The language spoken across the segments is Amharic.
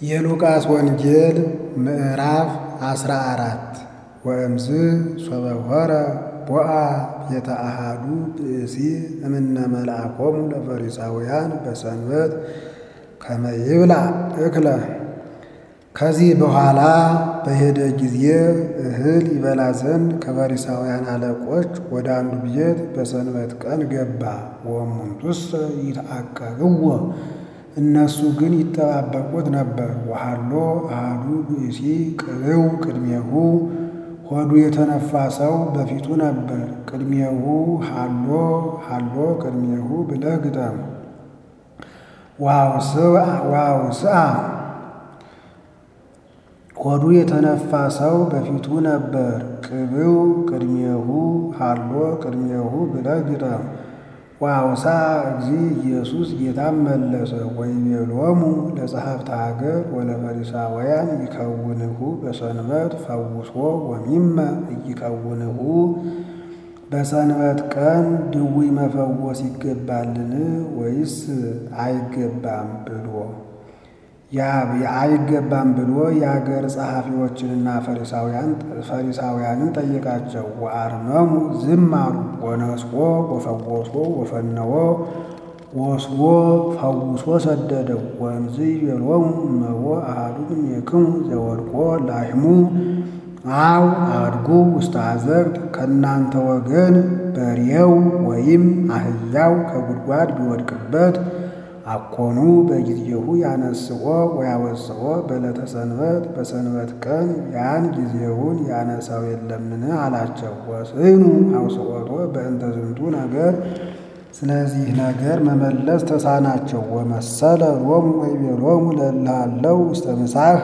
የሉቃስ ወንጌል ምዕራፍ አስራ አራት ወእምዝ ሶበ ሆረ ቦአ ቤተ አሃዱ ብእሲ እምነ መልአኮሙ ለፈሪሳውያን በሰንበት ከመ ይብላ እክለ። ከዚህ በኋላ በሄደ ጊዜ እህል ይበላ ዘንድ ከፈሪሳውያን አለቆች ወደ አንዱ ቤት በሰንበት ቀን ገባ። ወእሙንቱሰ ይትዐቀብዎ እነሱ ግን ይጠባበቁት ነበር። ወሀሎ አሐዱ ብእሲ ቅብው ቅድሜሁ ሆዱ የተነፋ ሰው በፊቱ ነበር። ቅድሜሁ ሀሎ ሀሎ ቅድሜሁ ብለህ ግጠም። ዋውስአ ሆዱ የተነፋ ሰው በፊቱ ነበር። ቅብው ቅድሜሁ ሀሎ ቅድሜሁ ብለህ ግጠም። ዋውሳ እግዚ ኢየሱስ ጌታም መለሰ ወይቤሎሙ ለጸሐፍተ ሀገር ወለፈሪሳውያን ይከውንሁ በሰንበት ፈውሶ ወሚመ ኢይከውንሁ በሰንበት ቀን ድውይ መፈወስ ይገባልን ወይስ አይገባም ብሎ አይገባም ብሎ የአገር ጸሐፊዎችንና ፈሪሳውያንን ጠየቃቸው። ወአርመሙ ዝም አሉ። ወነስቆ ወፈወሶ ወፈነወ ወስቦ ፈውሶ ሰደደው። ወእምዝ ይቤሎሙ እመቦ አሐዱ እምኔክሙ ዘወድቆ ላሕሙ አው አድጉ ውስተ አዘቅት ከእናንተ ወገን በሬው ወይም አህያው ከጉድጓድ ቢወድቅበት አኮኑ በጊዜሁ ያነስኦ ወያወፅኦ በዕለተ ሰንበት በሰንበት ቀን ያን ጊዜውን ያነሳው የለምን አላቸው። ወስኑ አውስኦቶ በእንተ ዝንቱ ነገር ስለዚህ ነገር መመለስ ተሳናቸው። ወመሰለ ሎሙ ወይቤሎሙ ለእልሃለው ውስተ ምሳህ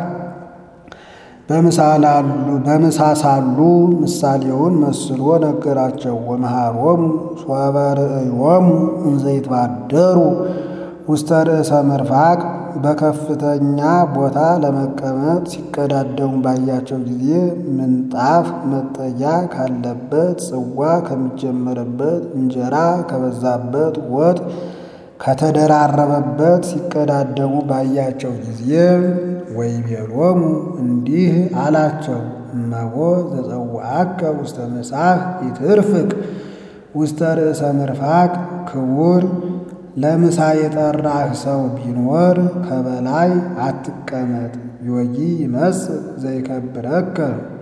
በምሳ ሳሉ ምሳሌውን መስሎ ነገራቸው። ወመሃሮሙ ሶበ ርእዮሙ እንዘ ይትባደሩ ውስተ ርእሰ መርፋቅ በከፍተኛ ቦታ ለመቀመጥ ሲቀዳደሙ ባያቸው ጊዜ ምንጣፍ መጠጊያ ካለበት ጽዋ ከሚጀመርበት እንጀራ ከበዛበት ወጥ ከተደራረበበት ሲቀዳደሙ ባያቸው ጊዜ ወይቤሎሙ እንዲህ አላቸው፣ እመቦ ዘጸውዐከ ውስተ ምሳህ ይትርፍቅ ውስተ ርእሰ መርፋቅ ክቡር ለምሳ የጠራህ ሰው ቢኖር ከበላይ አትቀመጥ። ዮጊ ይመጽእ ዘይከብረከ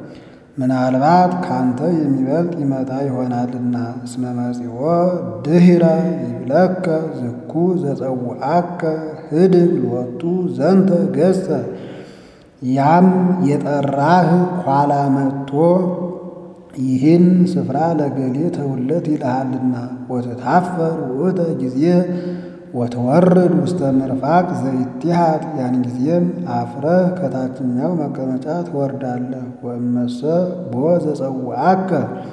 ምናልባት ካንተ የሚበልጥ ይመጣ ይሆናልና። እስመ መጺኦ ድኅረ ይብለከ ዝኩ ዘጸውዐከ ህድግ ሎቱ ዘንተ ገጸ። ያም የጠራህ ኋላ መጥቶ ይህን ስፍራ ለገሌ ተውለት ይልሃልና። ወትታፈር ውእተ ጊዜ ወትወርድ ውስተ ምርፋቅ ዘይትሃት ያን ጊዜም አፍረህ ከታችኛው መቀመጫ ትወርዳለህ። ወእመሰ ቦ ዘጸውዐከ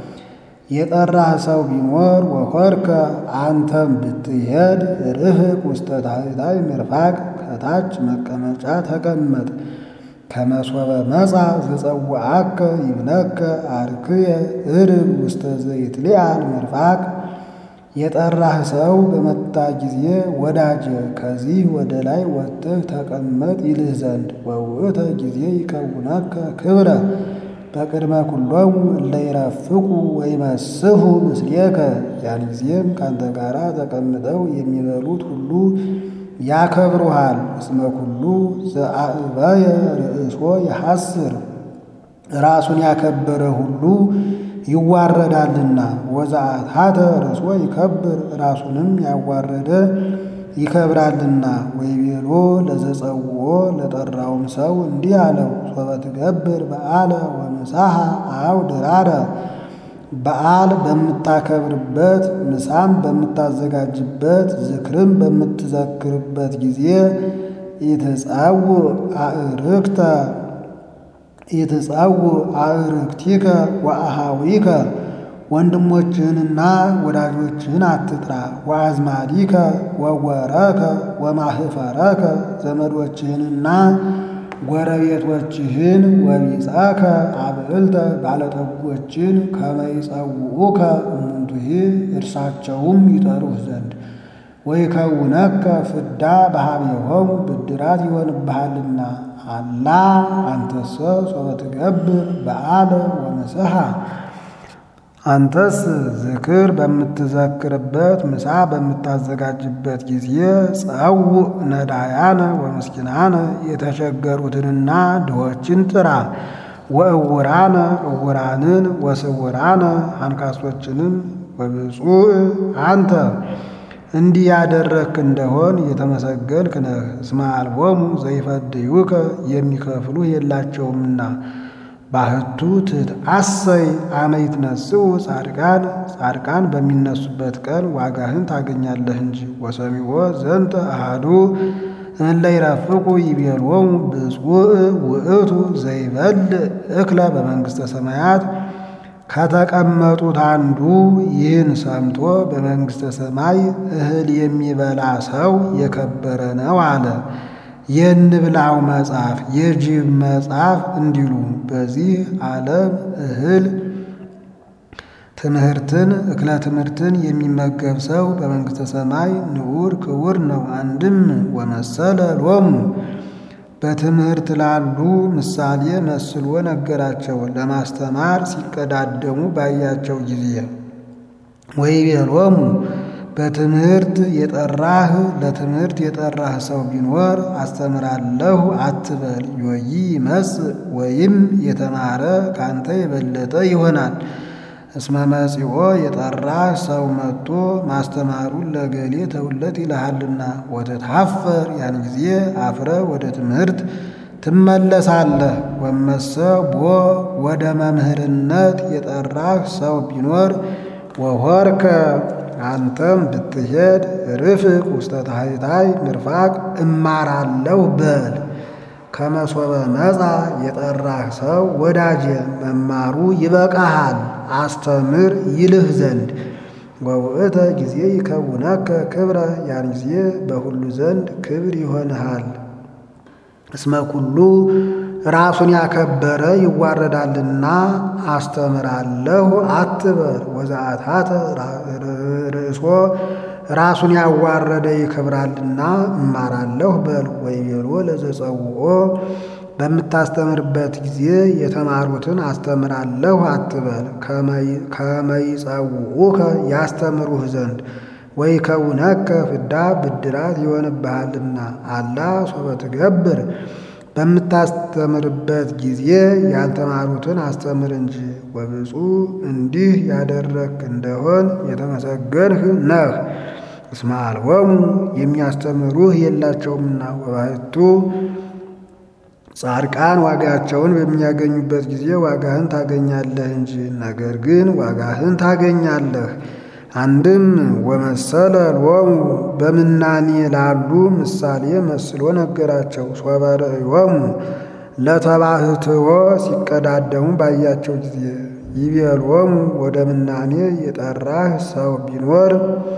የጠራህ ሰው ቢኖር ወኮርከ አንተም ብትሄድ ርህቅ ውስተ ታሕታይ ምርፋቅ ከታች መቀመጫ ተቀመጥ። ከመሶበ መጻ ዘጸውዐከ ይብለከ አርክየ እርግ ውስተ ዘይትሊዓል ምርፋቅ የጠራህ ሰው በመጣ ጊዜ ወዳጀ ከዚህ ወደ ላይ ወጥተህ ተቀመጥ ይልህ ዘንድ ወውእተ ጊዜ ይከውነከ ክብረ በቅድመ ኩሎሙ እለ ይረፍቁ ወይመስሑ ምስሌከ ያን ጊዜም ካንተ ጋር ተቀምጠው የሚበሉት ሁሉ ያከብሩሃል። እስመ ኩሉ ዘአእበየ ርእሶ ይሐስር ራሱን ያከበረ ሁሉ ይዋረዳልና። ወዘአትሐተ ርእሶ ይከብር ራሱንም ያዋረደ ይከብራልና። ወይቤሎ ለዘጸውዖ ለጠራውም ሰው እንዲህ አለው፣ ሶበ ትገብር በዓለ ወምሳሐ አው ድራረ በዓል በምታከብርበት ምሳም በምታዘጋጅበት ዝክርም በምትዘክርበት ጊዜ ኢትጸውዕ አእርክተ ኢትጸውዕ አእርክቲከ ወአሃዊከ ወንድሞችህንና ወዳጆችህን አትጥራ። ወአዝማዲከ ወወረከ ወማህፈረከ ዘመዶችህንና ጎረቤቶችህን ወቢጸከ አብዕልተ ባለጠጎችን ከመ ይጸውዑከ እሙንቱሂ እርሳቸውም ይጠሩህ ዘንድ ወይከውነከ ፍዳ በኀቤሆሙ ብድራት ይሆንብሃልና አላ አንተሰ ሶበ ትገብር በዓለ ወምስሐ አንተስ ዝክር በምትዘክርበት ምሳ በምታዘጋጅበት ጊዜ ጸውዕ ነዳያነ ወምስኪናነ የተቸገሩትንና ድሆችን ጥራ። ወእውራነ እውራንን ወስውራነ አንካሶችንም ወብፁዕ አንተ እንዲህ ያደረግክ እንደሆን የተመሰገንክ ነህ። እስመ አልቦሙ ዘይፈድዩከ የሚከፍሉ የላቸውምና። ባህቱ ትትአሰይ አመ ይትነስኡ ጻድቃን ጻድቃን በሚነሱበት ቀን ዋጋህን ታገኛለህ እንጂ። ወሰሚዖ ዘንተ አሐዱ እለ ይረፍቁ ይቤሎሙ ብፁዕ ውእቱ ዘይበልዕ እክለ በመንግሥተ ሰማያት ከተቀመጡት አንዱ ይህን ሰምቶ በመንግሥተ ሰማይ እህል የሚበላ ሰው የከበረ ነው አለ። የንብላው መጽሐፍ የጅብ መጽሐፍ እንዲሉ በዚህ ዓለም እህል ትምህርትን እክለ ትምህርትን የሚመገብ ሰው በመንግሥተ ሰማይ ንዑር ክቡር ነው። አንድም ወመሰለ ሎሙ በትምህርት ላሉ ምሳሌ መስሎ ነገራቸው። ለማስተማር ሲቀዳደሙ ባያቸው ጊዜ ወይቤሎሙ በትምህርት የጠራህ ለትምህርት የጠራህ ሰው ቢኖር አስተምራለሁ አትበል። ዮይ ይመጽእ ወይም የተማረ ካንተ የበለጠ ይሆናል። እስመ መጺኦ የጠራህ ሰው መጥቶ ማስተማሩን ለገሌ ተውለት ይልሃልና ወትትሐፈር ያን ጊዜ አፍረ ወደ ትምህርት ትመለሳለህ። ወመሰ ቦ ወደ መምህርነት የጠራህ ሰው ቢኖር ወሆርከ አንተም ብትሄድ ርፍቅ ውስተ ታሕታይ ምርፋቅ እማራለሁ በል። ከመሶበ መጻ የጠራህ ሰው ወዳጄ መማሩ ይበቃሃል አስተምር ይልህ ዘንድ ወውእተ ጊዜ ይከውነከ ክብረ ያን ጊዜ በሁሉ ዘንድ ክብር ይሆንሃል። እስመ ኩሉ ራሱን ያከበረ ይዋረዳልና አስተምራለሁ አትበል። ወዘአታተ ርእሶ ራሱን ያዋረደ ይከብራልና እማራለሁ በል። ወይቤሎ ለዘጸውኦ በምታስተምርበት ጊዜ የተማሩትን አስተምራለሁ አትበል። ከመይጸውዑከ ያስተምሩህ ዘንድ ወይከውነከ ፍዳ ብድራት ይሆንብሃልና አላ ሶበ ትገብር በምታስተምርበት ጊዜ ያልተማሩትን አስተምር እንጂ። ወብፁዕ እንዲህ ያደረግክ እንደሆን የተመሰገንህ ነህ። እስመ አልቦሙ የሚያስተምሩህ የላቸውምና። ወባሕቱ ጻድቃን ዋጋቸውን በሚያገኙበት ጊዜ ዋጋህን ታገኛለህ እንጂ። ነገር ግን ዋጋህን ታገኛለህ። አንድም ወመሰለ ሎሙ በምናኔ ላሉ ምሳሌ መስሎ ነገራቸው። ሶበ ርእዮሙ ለተባህትዎ ሲቀዳደሙ ባያቸው ጊዜ ይቤሎሙ ወደ ምናኔ የጠራህ ሰው ቢኖር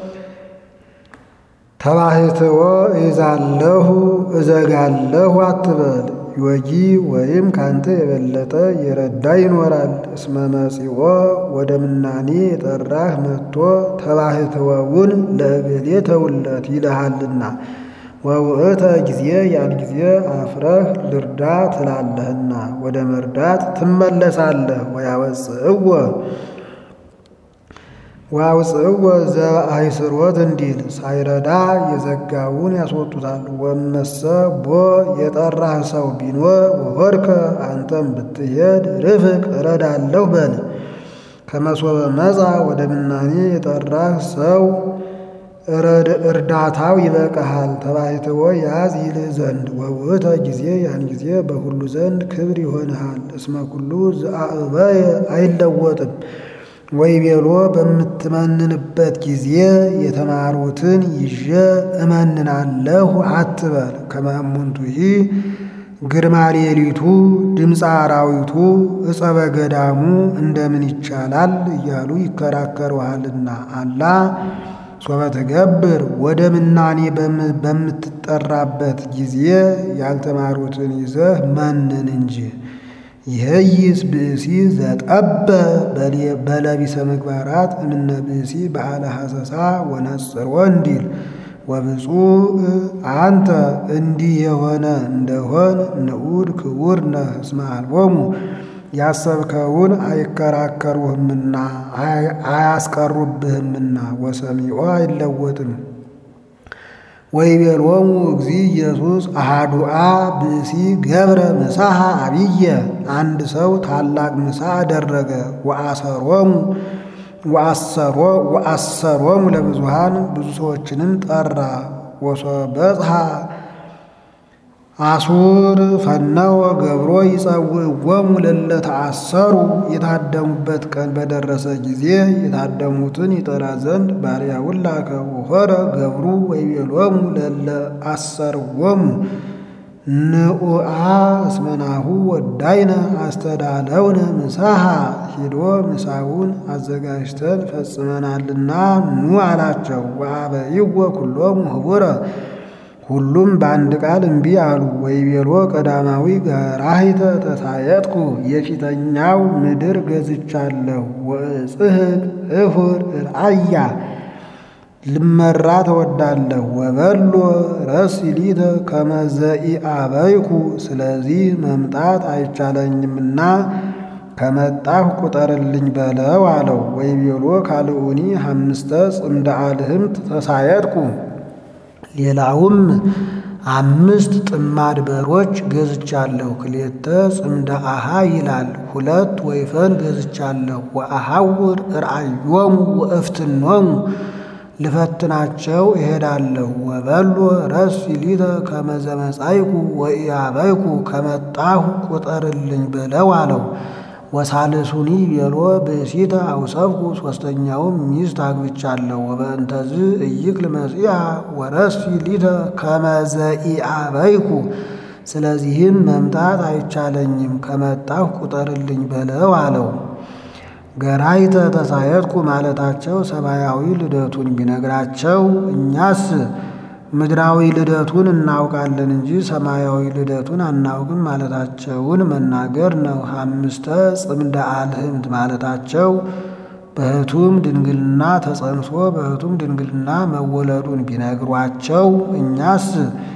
ተባህትዎ እይዛለሁ እዘጋለሁ አትበል። ዮጊ ወይም ካንተ የበለጠ የረዳ ይኖራል። እስመ መጺኦ ወደ ምናኔ የጠራህ መጥቶ ተባህትወውን ለእገሌ ተውለት ይልሃልና። ወውእተ ጊዜ ያን ጊዜ አፍረህ ልርዳ ትላለህና ወደ መርዳት ትመለሳለህ። ወያወፅእዎ ወያውፅእዎ ዘአይስሮት እንዲል ሳይረዳ የዘጋውን ያስወጡታል። ወመሰ ቦ የጠራህ ሰው ቢኖር ወሆድከ አንተም ብትሄድ ርፍቅ እረዳለሁ በል። ከመሶበ መጻ ወደ ምናኔ የጠራህ ሰው እርዳታው ይበቃሃል። ተባሕትዎ ያዝ ይልህ ዘንድ ወውእተ ጊዜ ያን ጊዜ በሁሉ ዘንድ ክብር ይሆንሃል። እስመ ኩሉ ዘአእበየ አይለወጥም። ወይቤሎ በምትመንንበት ጊዜ የተማሩትን ይዤ እመንናለሁ አትበል። ከመእሙንቱሂ ግርማ ሌሊቱ ድምፀ አራዊቱ ዕፀ በገዳሙ እንደምን ይቻላል እያሉ ይከራከሩሃልና። አላ ሶበ ትገብር ወደ ምናኔ በምትጠራበት ጊዜ ያልተማሩትን ይዘህ መንን እንጂ። ይህይስ ብእሲ ዘጠበ በለቢሰ ምግባራት እምነ ብእሲ በዓለ ሐሰሳ ወነጽሮ እንዲል ወብፁዕ አንተ እንዲህ የሆነ እንደሆን ንዑድ ክቡር ነህ። እስመ አልቦሙ ያሰብከውን አይከራከሩህምና አያስቀሩብህምና ወሰሚዖ አይለወጥም። ወይቤሎሙ እግዚ ኢየሱስ አሃዱአ ብእሲ ገብረ ምሳሐ አብየ አንድ ሰው ታላቅ ምሳ አደረገ። ወአሰሮሙ ወአሰሮሙ ለብዙሃን ብዙ ሰዎችንም ጠራ። ወሶበጽሐ አሱር ፈነወ ገብሮ ይጸውዕዎሙ ለእለ ተአሰሩ የታደሙበት ቀን በደረሰ ጊዜ የታደሙትን ይጠራ ዘንድ ባሪያውን ላከ። ወሖረ ገብሩ ወይቤሎሙ ለእለ አሰርዎሙ ንዑአ እስመናሁ ወዳይነ አስተዳለውነ ምሳሐ ሂዶ ምሳውን አዘጋጅተን ፈጽመናልና ኑ አላቸው። ወአበይዎ ኩሎሙ ህቡረ ሁሉም በአንድ ቃል እምቢ አሉ። ወይቤሎ ቀዳማዊ ገራሂተ ተሳየጥኩ የፊተኛው ምድር ገዝቻለሁ። ወእጽሕቅ እሁር ርአያ ልመራ ተወዳለሁ። ወበሎ ረሲሊተ ከመዘኢአበይኩ ስለዚህ መምጣት አይቻለኝምና ከመጣሁ ቁጠርልኝ በለው አለው። ወይቤሎ ካልኡኒ ሐምስተ ጽምደ አልህምት ተሳየጥኩ ሌላውም አምስት ጥማድ በሮች ገዝቻለሁ። ክሌተ ጽምደ አሃ ይላል። ሁለት ወይፈን ገዝቻለሁ። ወአሐውር ርአዮሙ ወእፍትኖሙ ልፈትናቸው እሄዳለሁ። ወበሎ ረሲሊተ ከመዘመጻይኩ ወኢያበይኩ ከመጣሁ ቁጠርልኝ በለው አለው። ወሳልሱኒ ቤሎ ብእሲተ አውሰብኩ ሦስተኛውም ሚስት አግብቻለሁ። ወበእንተዝ እይክል መጺአ ወረሲሊተ ከመዘኢአበይኩ ስለዚህም መምጣት አይቻለኝም ከመጣሁ ቁጠርልኝ በለው አለው። ገራይተ ተሳየጥኩ ማለታቸው ሰማያዊ ልደቱን ቢነግራቸው እኛስ ምድራዊ ልደቱን እናውቃለን እንጂ ሰማያዊ ልደቱን አናውቅም ማለታቸውን መናገር ነው። አምስተ ጽምደ አልህምት ማለታቸው በሕቱም ድንግልና ተጸንሶ በሕቱም ድንግልና መወለዱን ቢነግሯቸው እኛስ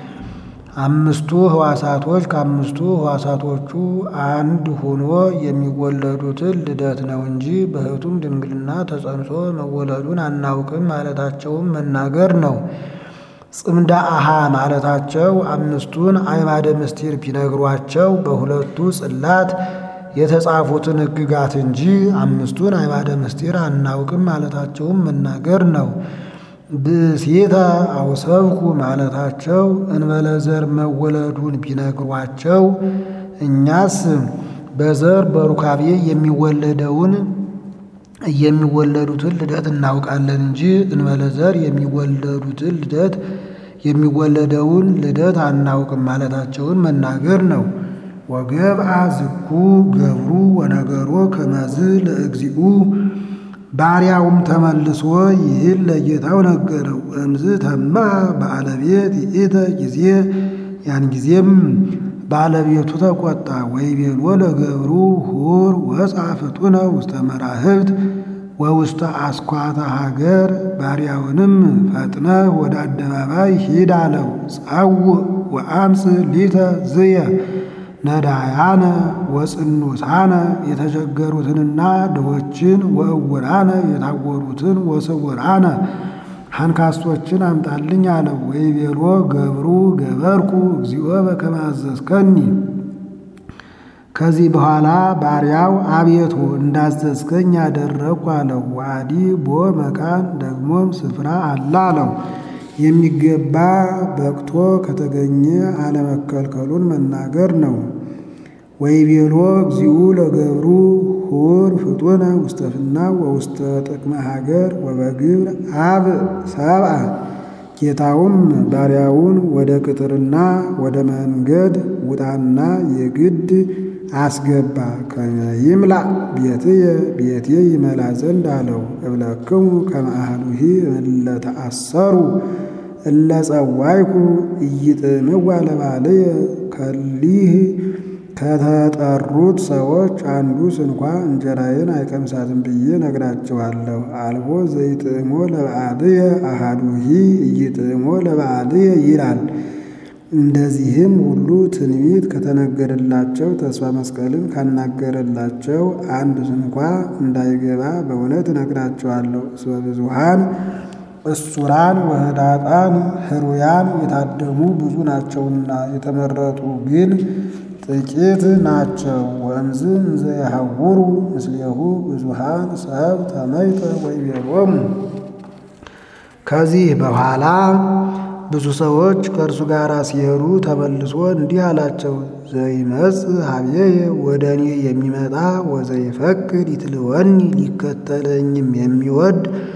አምስቱ ሕዋሳቶች ከአምስቱ ሕዋሳቶቹ አንድ ሆኖ የሚወለዱትን ልደት ነው እንጂ በሕቱም ድንግልና ተጸንሶ መወለዱን አናውቅም ማለታቸውን መናገር ነው። ጽምደ አሃ ማለታቸው አምስቱን አዕማደ ምስጢር ቢነግሯቸው በሁለቱ ጽላት የተጻፉትን ሕግጋት እንጂ አምስቱን አዕማደ ምስጢር አናውቅም ማለታቸውን መናገር ነው። ብእሲተ አውሰብኩ ማለታቸው እንበለ ዘር መወለዱን ቢነግሯቸው እኛስ በዘር በሩካቤ የሚወለደውን የሚወለዱትን ልደት እናውቃለን እንጂ እንበለ ዘር የሚወለዱትን ልደት የሚወለደውን ልደት አናውቅም ማለታቸውን መናገር ነው። ወገብአ ዝኩ ገብሩ ወነገሮ ከመዝ ለእግዚኡ ባሪያውም ተመልሶ ይህን ለጌታው ነገረው። እምዝ ተማ ባለቤት ይእተ ጊዜ ያን ጊዜም ባለቤቱ ተቆጣ። ወይቤሎ ለገብሩ ሁር ወፃ ፍጡነ ውስተ መራህብት ወውስተ አስኳተ ሀገር ባሪያውንም ፈጥነ ወደ አደባባይ ሂድ አለው። ጸውዕ ወአምፅ ሊተ ዝየ ነዳያነ ወጽኑሳነ የተቸገሩትንና ድሆችን ወእውራነ የታወሩትን ወስውራነ አንካሶችን አምጣልኝ አለው። ወይቤሎ ገብሩ ገበርኩ እግዚኦ በከመ አዘዝከኒ። ከዚህ በኋላ ባሪያው አቤቱ እንዳዘዝከኝ ያደረግኩ አለው። ዋዲ ቦ መካን ደግሞም ስፍራ አለ አለው። የሚገባ በቅቶ ከተገኘ አለመከልከሉን መናገር ነው። ወይቤሎ እግዚኡ ለገብሩ ሁር ፍጡነ ውስተ ፍናው ወውስተ ጥቅመ ሀገር ወበግብር አብ ሰብአ። ጌታውም ባሪያውን ወደ ቅጥርና ወደ መንገድ ውጣና የግድ አስገባ ከመይምላ ቤትየ ቤቴ ይመላ ዘንድ አለው። እብለክሙ ከመ አሐዱሂ እለ ተአሰሩ እለ ጸዋይኩ ኢይጥምዋ ለባልየ ከሊህ ከተጠሩት ሰዎች አንዱ ስንኳ እንጀራዬን አይቀምሳትም ብዬ ነግራችኋለሁ። አልቦ ዘይጥዕሞ ለበዓልየ አሃዱሂ ኢይጥዕሞ ለበዓልየ ይላል። እንደዚህም ሁሉ ትንቢት ከተነገረላቸው ተስፋ መስቀልን ካናገረላቸው አንድ ስንኳ እንዳይገባ በእውነት እነግራቸዋለሁ። እስመ ብዙኃን እሱራን ወህዳጣን ህሩያን የታደሙ ብዙ ናቸውና የተመረጡ ግን ጥቂት ናቸው። ወእምዝ እንዘ የሐውሩ ምስሌሁ ብዙኃን ሰብ ተመይጠ ወይቤሎሙ ከዚህ በኋላ ብዙ ሰዎች ከእርሱ ጋር ሲሄዱ ተመልሶ እንዲህ አላቸው። ዘይመጽእ ኀቤየ ወደ እኔ የሚመጣ ወዘይፈቅድ ይትልወኒ ሊከተለኝም የሚወድ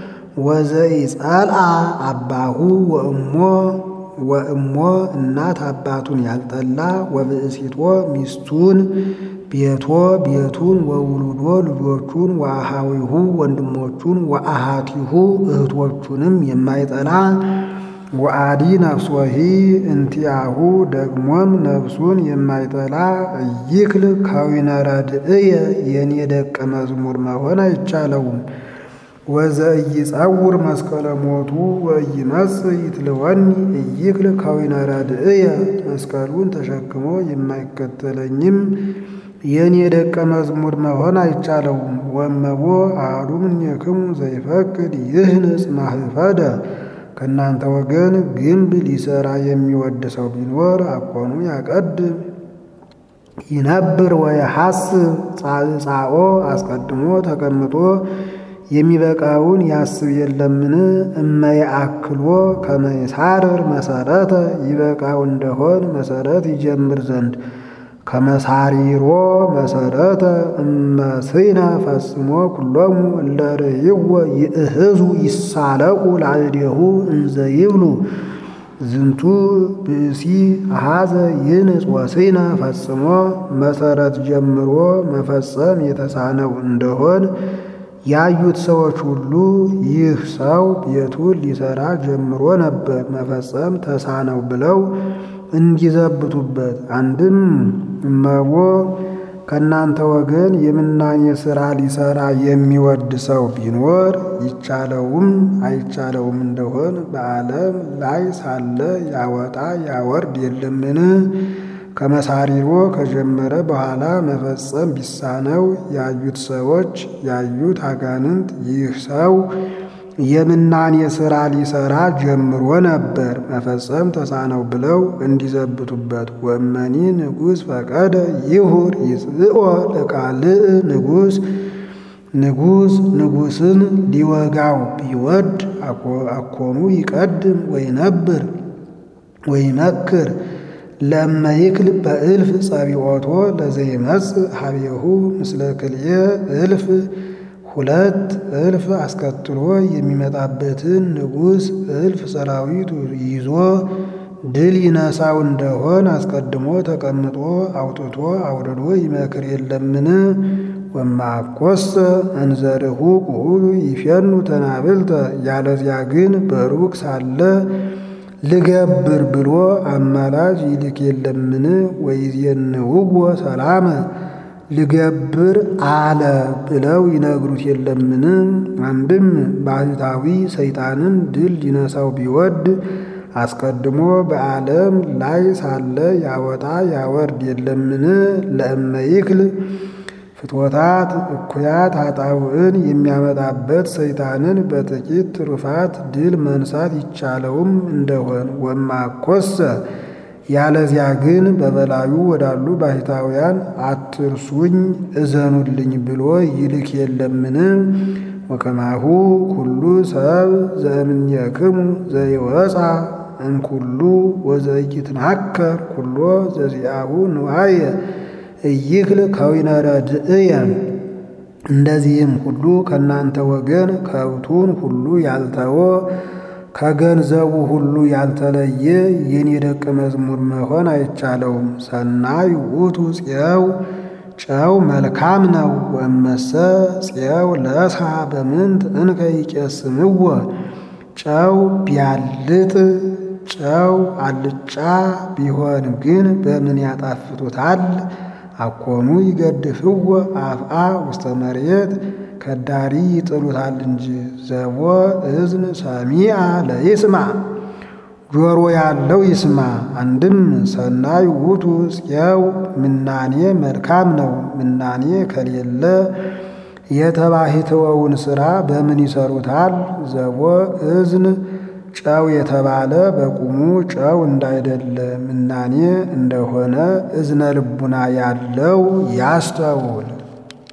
ወዘይጸልአ አባሁ ወእሞ ወእሞ እናት አባቱን ያልጠላ ወብእሲቶ ሚስቱን ቤቶ ቤቱን ወውሉዶ ልጆቹን ወአሃዊሁ ወንድሞቹን ወአሃቲሁ እህቶቹንም የማይጠላ ወአዲ ነፍሶሂ እንቲአሁ ደግሞም ነፍሱን የማይጠላ እይክል ከዊነ ረድእየ የኔ ደቀ መዝሙር መሆን አይቻለውም። ወዘኢይጸውር መስቀለ ሞቱ ወኢይመጽእ ይትልወኒ እይክል ከዊነ ረድእየ መስቀሉን ተሸክሞ የማይከተለኝም የኔ ደቀ መዝሙር መሆን አይቻለውም። ወእመቦ አሐዱ እምኔክሙ ዘይፈቅድ ይህንጽ ማህፈደ ከእናንተ ወገን ግንብ ሊሰራ የሚወድ ሰው ቢኖር አኮኑ ያቀድም ይነብር ወየሐስብ ጻኦ አስቀድሞ ተቀምጦ የሚበቃውን ያስብ የለምን? እመየአክሎ ከመይሳርር መሰረተ ይበቃው እንደሆን መሰረት ይጀምር ዘንድ ከመሳሪሮ መሰረተ እመስነ ፈጽሞ ኩሎሙ እለ ርእይዎ ይእህዙ ይሳለቁ ላዕሌሁ እንዘ ይብሉ ዝንቱ ብእሲ አሐዘ ይንጽ ወስነ ፈጽሞ መሰረት ጀምሮ መፈጸም የተሳነው እንደሆን ያዩት ሰዎች ሁሉ ይህ ሰው ቤቱን ሊሰራ ጀምሮ ነበር መፈጸም ተሳነው ብለው እንዲዘብቱበት። አንድም እመቦ ከእናንተ ወገን የምናኔ ሥራ ሊሰራ የሚወድ ሰው ቢኖር ይቻለውም አይቻለውም እንደሆን በዓለም ላይ ሳለ ያወጣ ያወርድ የለምን? ከመሳሪሮ ከጀመረ በኋላ መፈጸም ቢሳነው ያዩት ሰዎች ያዩት አጋንንት ይህ ሰው የምናኔ ሥራ ሊሰራ ጀምሮ ነበር መፈጸም ተሳነው ብለው እንዲዘብቱበት። ወመኒ ንጉሥ ፈቀደ ይሁር ይጽኦ ለቃልእ ንጉሥ ንጉሥ ንጉሥን ሊወጋው ቢወድ አኮኑ ይቀድም ወይነብር ወይመክር ለመይክል በእልፍ ጸቢዖቶ ለዘይመጽእ ኀቤሁ ምስለ ክልኤ እልፍ ሁለት እልፍ አስከትሎ የሚመጣበትን ንጉሥ እልፍ ሰራዊት ይዞ ድል ይነሳው እንደሆን አስቀድሞ ተቀምጦ አውጥቶ አውርዶ ይመክር የለምን? ወማኮሰ እንዘርሁ ቁሉ ይፌኑ ተናብልተ ያለዚያ ግን በሩቅ ሳለ ልገብር ብሎ አማላጅ ይልክ የለምን? ወይዜንውዎ ሰላመ ልገብር አለ ብለው ይነግሩት የለምን? አንድም ባህታዊ ሰይጣንን ድል ሊነሳው ቢወድ አስቀድሞ በዓለም ላይ ሳለ ያወጣ ያወርድ የለምን? ለእመይክል ፍትወታት እኩያት ኃጣውዕን የሚያመጣበት ሰይጣንን በጥቂት ትሩፋት ድል መንሳት ይቻለውም እንደሆን ወማኮሰ ያለዚያ ግን በበላዩ ወዳሉ ባሕታውያን አትርሱኝ እዘኑልኝ ብሎ ይልክ የለምን? ወከማሁ ኩሉ ሰብ ዘእምኔክሙ ዘይወፃ እምኩሉ ወዘኢይትናከር ኩሎ ዘዚአሁ ንዋየ እይክል ከዊነ ረድእየ እንደዚህም ሁሉ ከእናንተ ወገን ከብቱን ሁሉ ያልተወ ከገንዘቡ ሁሉ ያልተለየ የኔ ደቀ መዝሙር መሆን አይቻለውም። ሰናይ ውእቱ ፄው ጨው መልካም ነው። ወእመሰ ፄው ለሳ በምንት እንከ ይቄስምዎ ጨው ቢያልጥ ጨው አልጫ ቢሆን ግን በምን ያጣፍጡታል? አኮኑ ይገድፍዎ አፍአ ውስተ መሬት ከዳሪ ይጥሉታል እንጂ ዘቦ እዝን ሰሚዐ ለይስማ ጆሮ ያለው ይስማ። አንድም ሰናይ ውእቱ ጽየው ምናኔ መልካም ነው። ምናኔ ከሌለ የተባሕትወውን ሥራ በምን ይሰሩታል? ዘቦ እዝን ጨው የተባለ በቁሙ ጨው እንዳይደለ ምናኔ እንደሆነ እዝነ ልቡና ያለው ያስተውል።